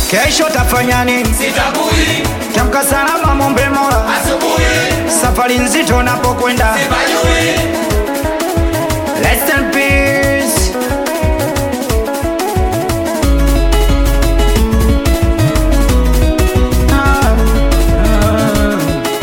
Kesho tafanya nini? Sitambui Tamka salama, mombe Mola, asubuhi safari nzito napokwenda. sipajui Rest in peace. Ah, ah.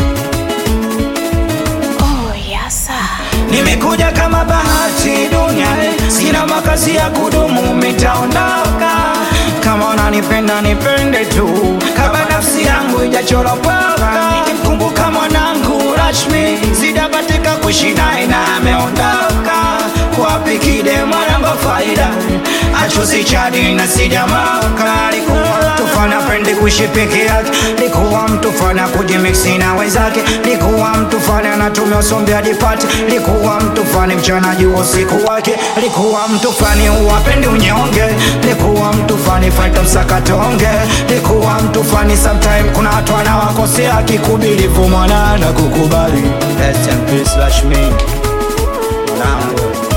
Oh, yasa. Nimekuja kama bahati duniani, sina makazi ya kudumu, mitaondoka. Kama unanipenda nipende tu, kama nafsi yangu ijachoropoka. Nikimkumbuka mwanangu Rashmi, sijabatika kuishi naye na ameondoka. Wapi kide mwanangu wa faida, achuzi chadi na sijamoka. Alikuwa mtu fana pendi kuishi peke yake, likuwa mtu fana kujimiksi na wenzake, likuwa mtu fana anatumia usombe ajipate, likuwa mtu fani mchana juu usiku wake, likuwa mtu fani uwapendi unyonge, likuwa mtu fani faita msakatonge, likuwa mtu fani sometime kuna watu anawakosea kikubilivu mwana na kukubali. Rest in peace Rashmi, mwanangu.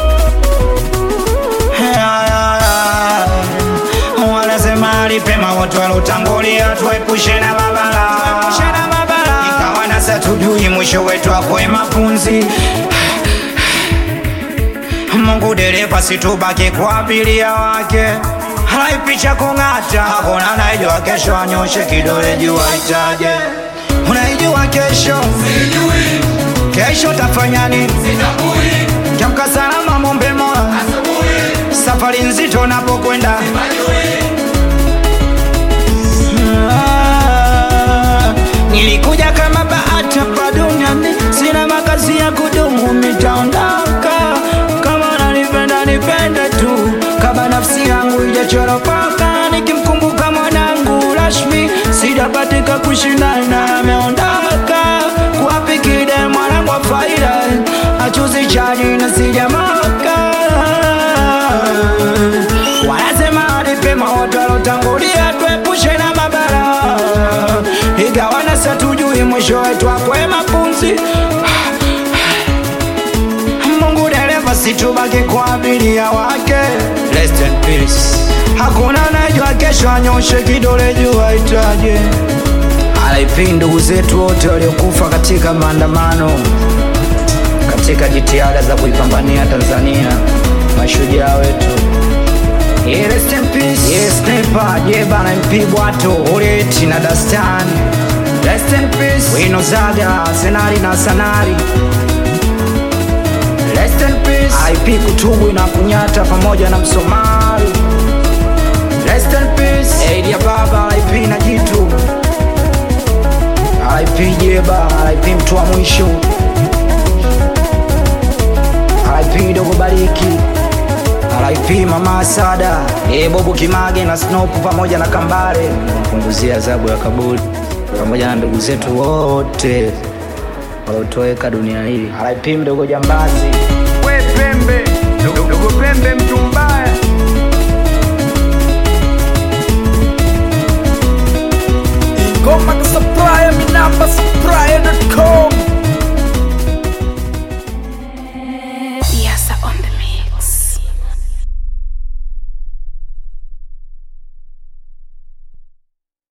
Wanasema alipema watu walotangulia, tuepushe na mabala, ikawa nasa tujui mwisho wetu akwe mapunzi. Mungu dereva, situbaki kwa abiria wake, haipicha kung'ata, hakuna anayejua kesho, anyoshe kidole juu aitaje. Unaijua kesho, sijui kesho tafanya nini? sitambui Tamka salama, mombe Mola, asubuhi safari nzito napokwenda. sipajui Ah, Nilikuja kama bahati hapa duniani, sina makazi ya kudumu, nitaondoka. Kama unanipenda nipende tu, kama nafsi yangu ijachoropoka. Nikimkumbuka mwanangu Rashmi, sijabatika kuishi naye na ameondoka. Kuwapi kide mwanangu wa faida, achuzi chani na sijamoka wanasema alipema watu walotangulia, tuepushe na mabara, igawa nasa tujui mwisho wetu akwe mapunzi. Mungu dereva, situbaki kwa abiria wake. Rest in peace. Hakuna anayejua kesho, anyoshe kidole juu aitaje. RIP ndugu zetu wote waliokufa katika maandamano katika jitihada za kuipambania Tanzania, mashujaa wetu. Yeah, rest in peace. Yes, Sniper, Jeba na MP Bwato, Oreti na Dastan. Rest in peace. Wino Zaga, Senari na Sanari. Rest in peace. IP Kutugwi na Kunyata pamoja na Msomali. Rest in peace. Eid ya Baba, IP na Jitu. IP Jeba, IP mtu wa mwisho. IP Dogo Bariki. RIP Mama Sada, eh, Bobu Kimage na Snoop pamoja na Kambare, mpunguzia adhabu ya kaburi pamoja na ndugu zetu wote waliotoweka dunia hii. RIP mdogo Jambazi, we Pembe, dogo dogo Pembe mtu mbaya